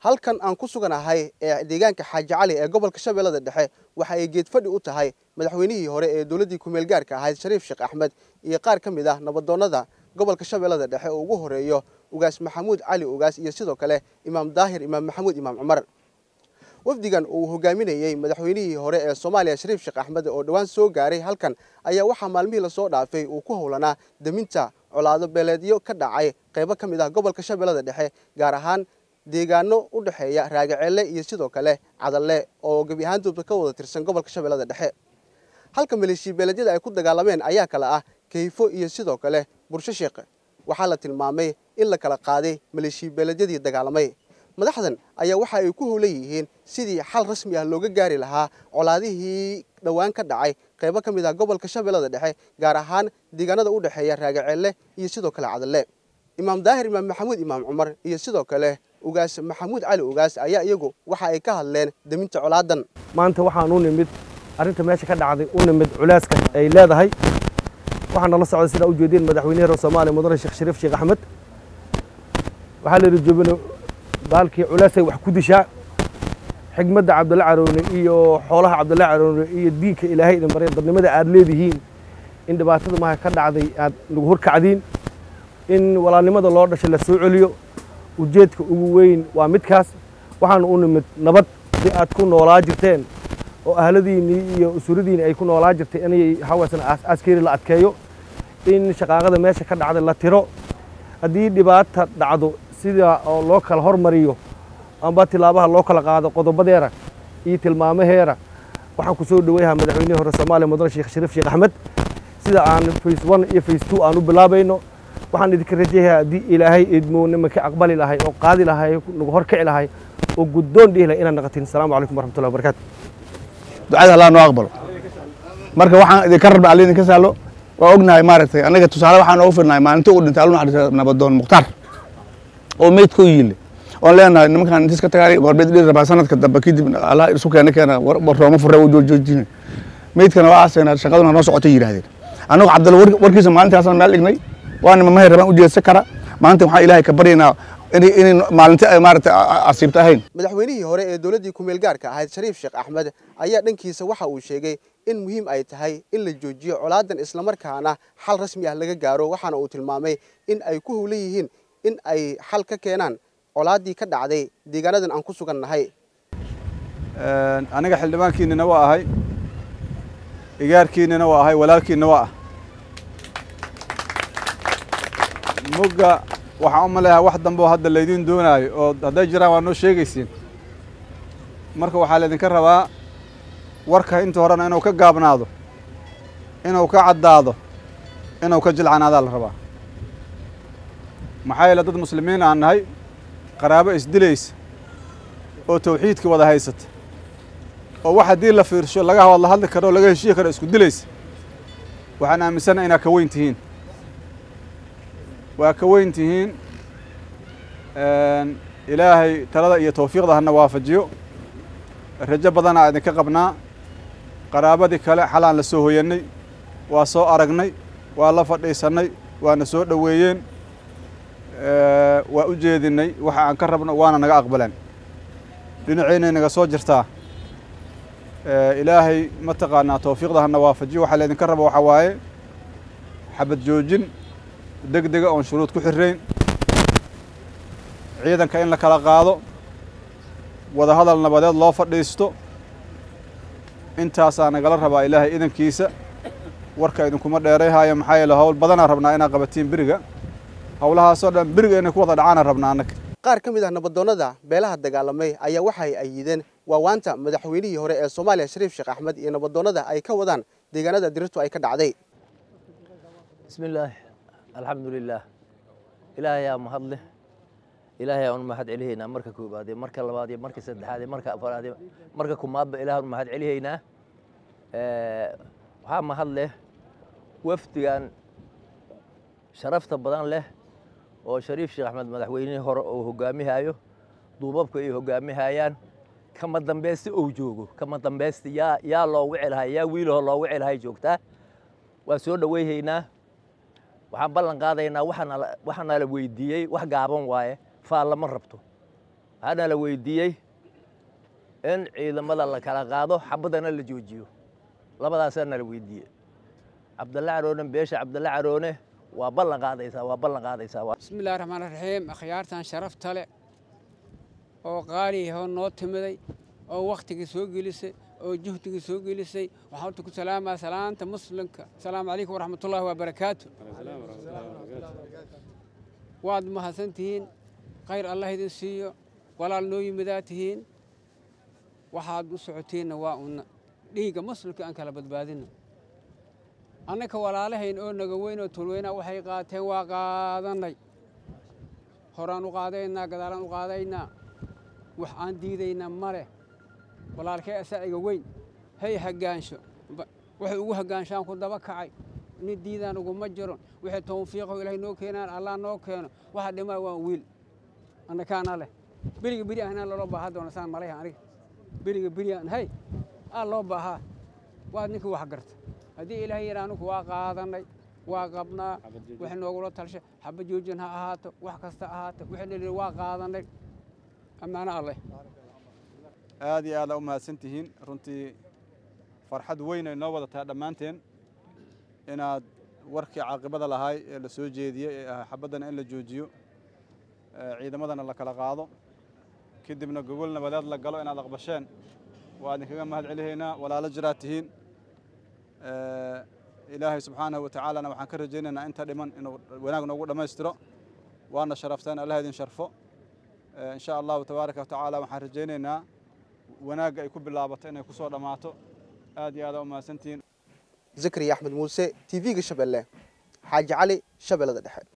halkan aan ku suganahay ee deegaanka xaaji cali ee gobolka shabeellada dhexe waxa ay geedfadhi u tahay madaxweynihii hore ee dowladdii kumeel gaarka ahayd shariif sheekh axmed iyo qaar ka mid ah nabadoonnada gobolka shabeellada dhexe oo ugu horeeyo ugaas maxamuud cali ugaas iyo sidoo kale imaam daahir imaam maxamuud imaam cumar wafdigan uu hogaaminayey madaxweynihii hore ee soomaaliya shariif sheekh axmed oo dhowaan soo gaaray halkan ayaa waxaa maalmihii lasoo dhaafay uu ku howlanaa deminta colaado beeleedyo ka dhacay qaybo ka mid ah gobolka shabeellada dhexe gaar ahaan deegaano u dhexeeya raagaceelle iyo sidoo kale cadalle oo gebi ahaantoodba ka wada tirsan gobolka shabeellada dhexe halka maleeshiya beeleedyada ay ku dagaalameen ayaa kale ah kayfo iyo sidoo kale bursho sheekh waxaa la tilmaamay in la kala qaaday maleeshiya beeleedyadii dagaalamay madaxdan ayaa waxa ay ku howlan yihiin sidii xal rasmi ah looga gaari lahaa colaadihii dhowaan ka dhacay qaybo ka mid ah gobolka shabeellada dhexe gaar ahaan deegaanada u dhexeeya raagaceelle iyo sidoo kale cadalle imaam daahir imaam maxamuud imaam cumar iyo sidoo kale ugaas maxamuud cali ugaas ayaa iyagu waxa ay ka hadleen deminta colaadan maanta waxaan u nimid arrinta meesha ka dhacday u nimid culaaska ay leedahay waxaa nala socday sidaa u jeedeen madaxweynaha reer soomaaliya mudane sheekh shariif sheekh axmed waxaa la yidhi joobino baalkii culaasay wax ku dishaa xigmadda cabdalla caroone iyo xoolaha cabdalla caroone iyo diinka ilaahay idin barya dadnimada aad leedihiin in dhibaatada maha ka dhacday aad nagu horkacdiin in walaalnimada loo dhashay la soo celiyo ujeedka ugu weyn waa midkaas waxaanu u nimid nabad si aad ku noolaa jirteen oo ahladiinnii iyo usuradiinni ay ku noolaa jirtay inay hawaasan aaskeeri la adkeeyo in shaqaaqada meesha ka dhacday la tiro haddii dhibaata dhacdo sida oo loo kala hormariyo amba tilaabaha loo kala qaado qodobadeera iyo tilmaamaheera waxaan ku soo dhoweynahaa madaxweynihii hore soomaaliya mudane sheekh shariif sheekh axmed sida aan face one iyo face two aan u bilaabayno waxaan idinka rajayahaa haddii ilaahay idmoo nimanka aqbali lahay oo qaadi lahay nagu horkici lahay oo guddoon dhihi lahay inaad naqatiin asalaamu calaykum waraxmatullahi wabarakaatu ducada allah noo aqbalo marka waxaan idinka rabna alla idinka saalo waa ognahay maaragtay annaga tusaale waxaan oogu firnahay maalintii uu dhintay aluna xadisa nabadoon mukhtaar oo meydka u yiile oon leenahay nimankaan intiis ka tagaanay gorbeed dhiri rabaa sanadka dambe kadib allah isu keena keena rooma furre u joojina meydkana waa aasayna shaqaduna noo socotay yidhahdeen annagu cabdalla warkiisa maalintaasaan meel dhignay waana mamahay rabaan u jeedsan kara maanta waxaan ilaahay ka baryaynaa inay maalinti ay maaragtay asiibta ahayn madaxweynihii hore ee dowladdii kumeel gaarka ahayd shariif sheekh axmed ayaa dhankiisa waxa uu sheegay in muhiim ay tahay in la joojiyo colaadan islamarkaana xal rasmi ah laga gaaro waxaana uu tilmaamay in ay ku howlan yihiin in ay xal ka keenaan colaaddii ka dhacday deegaanadan aan ku sugan nahay aniga xildhibaankiinnina waa ahay igaarkiinnina waa ahay walaalkiinna waa ah mugga waxaan u maleeyahay wax dambe oo hadda laydiin doonaayo oo hadday jiraan waa noo sheegaysiin marka waxaa laydinka rabaa warka inta horena inuu ka gaabnaado inuu ka caddaado inuu ka jilcanaadaa la rabaa maxaa yeele dad muslimiin aan nahay qaraabo isdilaysa oo tawxiidkii wada haysata oo wax haddii la fiirsho laga wada hadli karo oo laga heshiyi karo isku dilaysa waxaan aaminsana inaad ka weyn tihiin waa ka weyn tihiin ilaahay talada iyo tawfiiqda hana waafajiyo rajo badanaa idinka qabnaa qaraabadii kale xalaan la soo hoyannay waa soo aragnay waa la fadhiisannay waana soo dhoweeyeen waa u jeedinay waxa aan ka rabno waana naga aqbaleen dhinaceynay naga soo jirtaa ilaahay mataqaanaa tawfiiqda hana waafajiyo waxaa laydinka raba waxaa waaye xabad joojin deg dega oon shuruud ku xirayn ciidanka in la kala qaado wada hadal nabadeed loo fadhiisto intaasaa nagala rabaa ilaahay idankiisa warka idinkuma dheerayhaayo maxaa yeele howl badanaa rabnaa inaad qabatiin beriga howlahaasoo dhan beriga inay ku wada dhacaana rabnaa annaga qaar ka mid ah nabadoonnada beelaha dagaalamay ayaa waxay ayideen waawaanta madaxweynihii hore ee soomaaliya shariif sheekh axmed iyo nabadoonnada ay ka wadaan deegaanada dirirtu ay ka dhacday bismillaah alxamdulilaah ilaahayaa mahad leh ilaahay aan u mahad celihaynaa marka koobaad iyo marka labaad iyo marka saddexaad iyo marka afaraad iyo marka kumaadba ilaah aan u mahad celihaynaa waxaa mahad leh wafdigan sharafta badan leh oo shariif sheekh axmed madaxweynihii hore uu hogaamihayo duubabka ay hogaamihayaan kama dambaysti ou joogo kama dambaysti yaa yaa loogu celahay yaa wiilahoo loogu celahay joogtaa waan soo dhoweyhaynaa waxaan ballan qaadaynaa waxaana la weydiiyey wax gaaban waaye faal lama rabto waxaana la weydiiyey in ciidamada la kala qaado xabaddana la joojiyo labadaasaa nala weydiiyey cabdalle caroone beesha cabdalle caroone waa ballan qaadaysaa waa ballan qaadaysaa waa bismi illahi raxmaan raxiim akhyaartan sharafta leh oo qaaliyaho noo timiday oo wakhtigii soo gelisay oo juhdigii soo gelisay waxaan horta ku salaamaa salaanta muslimka asalaamu calaykum waraxmatullaahi wabarakaatu waad mahadsan tihiin khayr allah idin siiyo walaal noo yimidaa tihiin waxaad u socotiinna waa una dhiigga muslimka aan kala badbaadino annaka walaalahayn oo naga weyn oo tulweynaa waxay qaateen waa qaadannay horaan u qaadaynaa gadaalaan u qaadaynaa wax aan diidaynaa ma leh walaalkee asaaciga weyn hay haggaansho waxay ugu haggaanshaan ku daba kacay nin diidaan uguma jiro wixii tawfiiqo ilaahay noo keenaan allah noo keeno waxa dhimaa waa wiil annakaana leh beriga beri ahnaan loola baahaa doona saan malayha aniga beriga beriaan hay aa loo baahaa waad ninkii wax garta haddii ilaahay yidhaa anugu waa qaadannay waa qabnaa wax noogula talsha xaba joojin ha ahaato wax kasta ahaato wixii nili waa qaadannay ammaano alleh aad iyo aad aa u mahadsan tihiin runtii farxad weyn ay noo wada tahay dhammaanteen inaad warkii caaqibada lahaay ee la soo jeediyey ee ah xabaddana in la joojiyo ciidamadana la kala qaado kadibna gogol nabadeed la galo inaad aqbasheen waa idinkaga mahad celihaynaa walaalo jiraad tihiin ilaahay subxaanahu wa tacaalana waxaan ka rajaynaynaa inta dhiman inuu wanaag noogu dhammaystiro waana sharafteen allah idin sharfo in sha allahu tabaaraka wa tacaala waxaan rajaynaynaa wanaagga ay ku bilaabato inay ku soo dhammaato aad iyo aad aa u mahadsantihiin zakariya axmed muuse t v-ga shabeelle xaaji cali shabeellada dhexe